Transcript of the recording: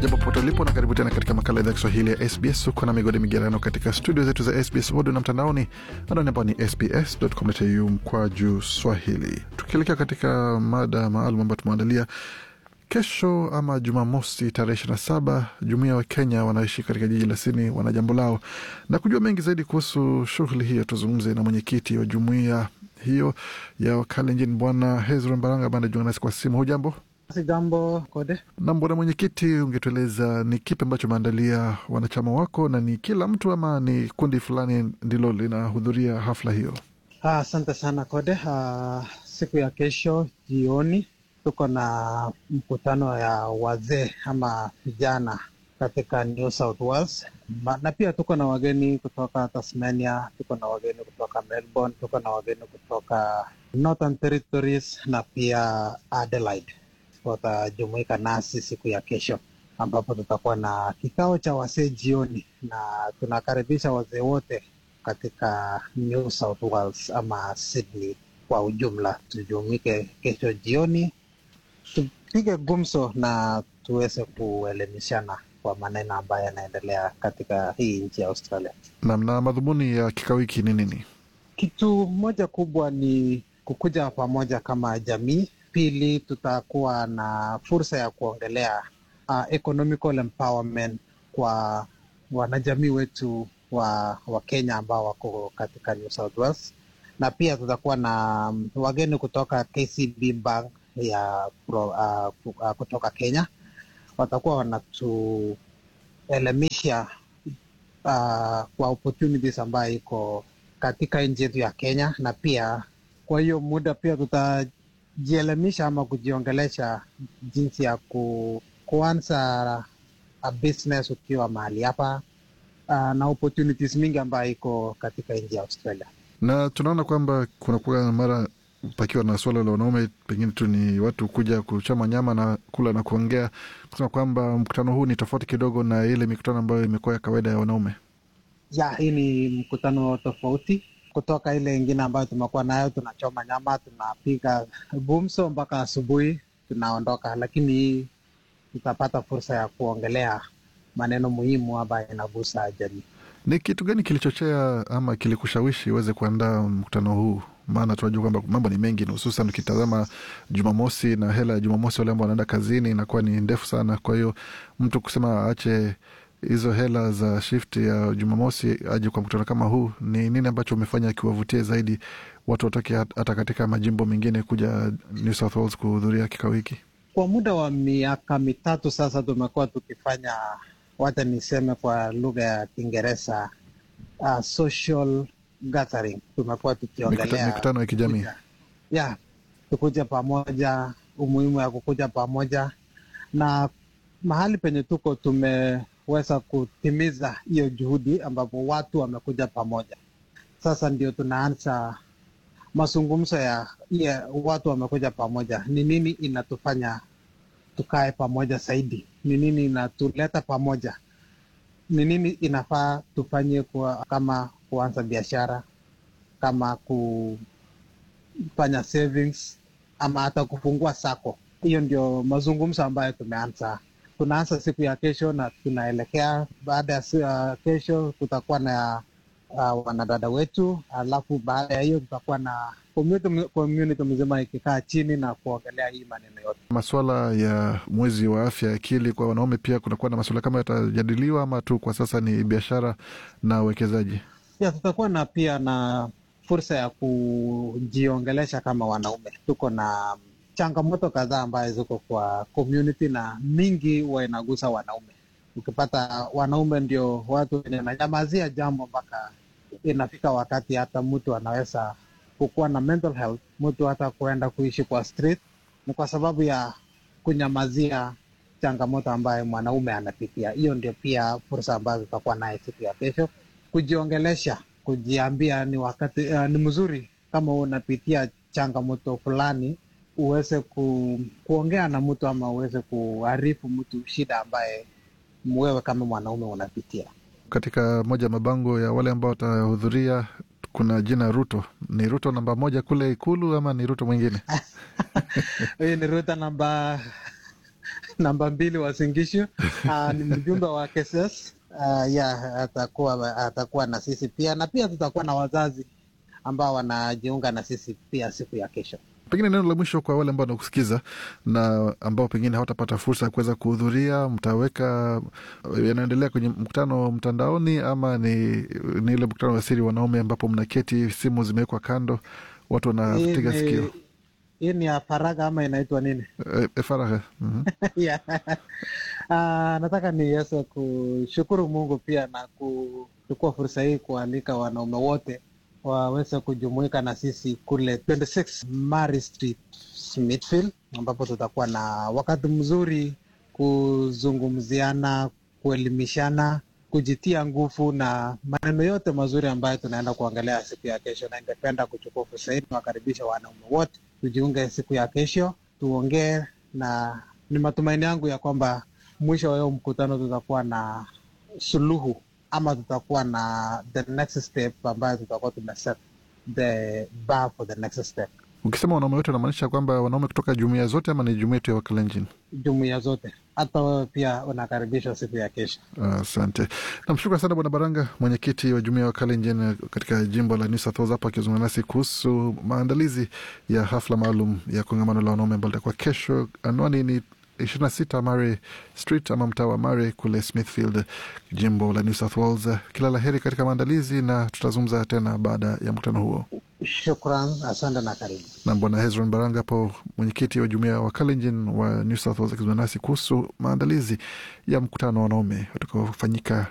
Jambo popote ulipo na karibu tena katika makala idhaa ya Kiswahili ya SBS. Uko na migode migerano katika studio zetu za SBS audio na mtandaoni, anwani ambao ni sbs.com.au mkwaju swahili. Tukielekea katika mada maalum ambayo tumeandalia kesho ama Jumamosi tarehe ishirini na saba, jumuia wa Kenya wanaoishi katika jiji la Sydney wana jambo lao, na kujua mengi zaidi kuhusu shughuli hiyo, tuzungumze na mwenyekiti wa jumuia hiyo ya Wakalenjin Bwana Hezron Baranga ambaye anajiunga nasi kwa simu. Hujambo? Si jambo Kode. Na bwana mwenyekiti, ungetueleza ni kipi ambacho umeandalia wanachama wako, na ni kila mtu ama ni kundi fulani ndilo linahudhuria hafla hiyo? Asante ah, sana Kode. Ah, siku ya kesho jioni tuko na mkutano ya wazee ama vijana katika New South Wales, na pia tuko na wageni kutoka Tasmania, tuko na wageni kutoka Melbourne, tuko na wageni kutoka Northern Territories na pia Adelaide watajumuika nasi siku ya kesho ambapo tutakuwa na kikao cha wazee jioni, na tunakaribisha wazee wote katika New South Wales ama Sydney kwa ujumla, tujumuike kesho jioni, tupige gumzo na tuweze kuelimishana kwa maneno ambayo yanaendelea katika hii nchi ya Australia. Nam, na madhumuni ya kikao hiki ni nini? Kitu moja kubwa ni kukuja pamoja kama jamii Pili, tutakuwa na fursa ya kuongelea uh, economical empowerment kwa wanajamii wetu wa, wa Kenya ambao wako katika New South Wales, na pia tutakuwa na um, wageni kutoka KCB Bank ya pro, uh, uh, kutoka Kenya watakuwa wanatuelimisha uh, kwa opportunities ambayo iko katika nchi yetu ya Kenya, na pia kwa hiyo muda pia tuta jielimisha ama kujiongelesha jinsi ya ku, kuanza a business ukiwa mahali hapa uh, na opportunities mingi ambayo iko katika nchi ya Australia. Na tunaona kwamba kunakuwa mara pakiwa na suala la wanaume, pengine tu ni watu kuja kuchama nyama na kula na kuongea, kusema kwamba mkutano huu ni tofauti kidogo na ile mikutano ambayo imekuwa ya kawaida ya wanaume. Ya, hii ni mkutano tofauti kutoka ile ingine ambayo tumekuwa nayo, tunachoma nyama, tunapiga gumzo mpaka asubuhi, tunaondoka. Lakini hii tutapata fursa ya kuongelea maneno muhimu ambayo inagusa jamii. Ni kitu gani kilichochea ama kilikushawishi uweze kuandaa mkutano huu? Maana tunajua kwamba mambo ni mengi, hususan ukitazama Jumamosi na hela ya Jumamosi, wale ambao wanaenda kazini inakuwa ni ndefu sana. Kwa hiyo mtu kusema aache hizo hela za shift ya Jumamosi aje kwa mkutano kama huu, ni nini ambacho umefanya akiwavutia zaidi watu watoke hata katika majimbo mengine kuja New South Wales kuhudhuria kikao hiki? Kwa muda wa miaka mitatu sasa tumekuwa tukifanya, wacha niseme kwa lugha ya Kiingereza, uh, social gathering. Tumekuwa tukiongelea mikutano ya kijamii ya tukuja pamoja, umuhimu ya kukuja pamoja, na mahali penye tuko tume weza kutimiza hiyo juhudi ambapo watu wamekuja pamoja. Sasa ndio tunaanza mazungumzo ya yeah, watu wamekuja pamoja. Ni nini inatufanya tukae pamoja zaidi? Ni nini inatuleta pamoja? Ni nini inafaa tufanye kwa, kama kuanza biashara, kama kufanya savings ama hata kufungua sako. Hiyo ndio mazungumzo ambayo tumeanza tunaanza siku ya kesho na tunaelekea baada ya uh, kesho kutakuwa na uh, wanadada wetu, alafu baada ya hiyo tutakuwa na community, community mzima ikikaa chini na kuongelea hii maneno yote. Masuala ya mwezi wa afya ya akili kwa wanaume pia kunakuwa na masuala kama yatajadiliwa, ama tu kwa sasa ni biashara na uwekezaji? Ya, tutakuwa na pia na fursa ya kujiongelesha kama wanaume. Tuko na changamoto kadhaa ambayo ziko kwa community na mingi huwa inagusa wanaume. Ukipata wanaume ndio watu wenye nanyamazia jambo mpaka inafika wakati hata mtu anaweza kukuwa na mental health, mtu hata kuenda kuishi kwa street, ni kwa sababu ya kunyamazia changamoto ambayo mwanaume anapitia. Hiyo ndio pia fursa ambazo tutakuwa naye siku ya kesho, kujiongelesha, kujiambia ni wakati uh, ni mzuri kama unapitia changamoto fulani uweze ku, kuongea na mtu ama uweze kuarifu mtu shida ambaye wewe kama mwanaume unapitia. Katika moja ya mabango ya wale ambao watahudhuria kuna jina Ruto. Ni Ruto namba moja kule Ikulu ama ni Ruto mwingine? Huyu ni Ruto namba namba mbili wa Singishu. Uh, ni mjumbe wa KSS. Uh, ya atakuwa atakuwa na sisi pia, na pia tutakuwa na wazazi ambao wanajiunga na sisi pia siku ya kesho. Pengine neno la mwisho kwa wale ambao wanakusikiza na ambao pengine hawatapata fursa ya kuweza kuhudhuria, mtaweka yanaendelea kwenye mkutano mtandaoni ama ni, ni ile mkutano wa siri wanaume ambapo mnaketi, simu zimewekwa kando, watu wanatega sikio? Hii ni ya faragha ama inaitwa nini? E, faragha. mm -hmm. yeah. Uh, nataka niweze kushukuru Mungu pia na kuchukua fursa hii kualika wanaume wote waweze kujumuika na sisi kule 26 Mary Street Smithfield, ambapo tutakuwa na wakati mzuri kuzungumziana, kuelimishana, kujitia nguvu na maneno yote mazuri ambayo tunaenda kuangalia siku ya kesho, na ningependa kuchukua fursa hii niwakaribisha wanaume wote tujiunge siku ya kesho, tuongee, na ni matumaini yangu ya kwamba mwisho wa hiyo mkutano tutakuwa na suluhu ama tutakuwa na the next step ambayo tutakuwa tumeset the bar for the next step. Ukisema wanaume wote unamaanisha kwamba wanaume kutoka jumuia zote ama ni jumuia tu ya Wakalenjin? Jumuia zote, hata wewe pia unakaribishwa siku ya kesho. Asante. Uh, namshukuru sana Bwana Baranga, mwenyekiti wa jumuia ya Wakalenjin katika jimbo la New South Wales, hapa akizungumza nasi kuhusu maandalizi ya hafla maalum ya kongamano la wanaume ambalo litakuwa kesho. Anwani ni ishirini na sita Murray Street ama mtaa wa Murray kule Smithfield, jimbo la New South Wales. Kila la heri katika maandalizi, na tutazungumza tena baada ya mkutano huo. Shukran, asante na karibu. Na Bwana Hezron Baranga hapo, mwenyekiti wa jumuia wa Kalenjin wa New South Wales, akizungumza nasi kuhusu maandalizi ya mkutano wa wanaume utakaofanyika